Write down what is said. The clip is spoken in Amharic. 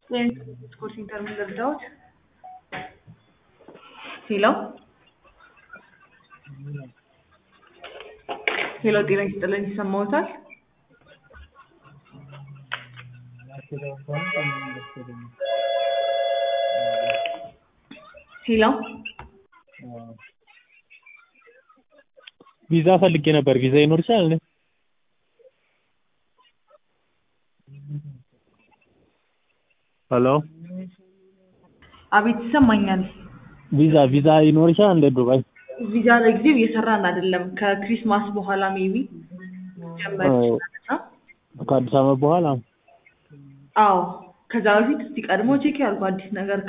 ስኮር ሴንተር ምን ልርዳዎት? ሄሎ ሄሎ፣ ጤና ይስጥልን ይሰማዎታል? ሄሎ ቪዛ ፈልጌ ነበር። ቪዛ ይኖርሻል እንዴ? ሄሎ አቤት ይሰማኛል። ቪዛ ቪዛ ይኖርሻል እንደ ዱባይ? ቪዛ ለጊዜው እየሰራን አይደለም። ከክሪስማስ በኋላ ሜቢ ጀመር አዎ። ይችላል። ከአዲስ ዓመት በኋላ አዎ ከዛ በፊት እስቲ ቀድሞ ቼክ ያድርጉ አዲስ ነገር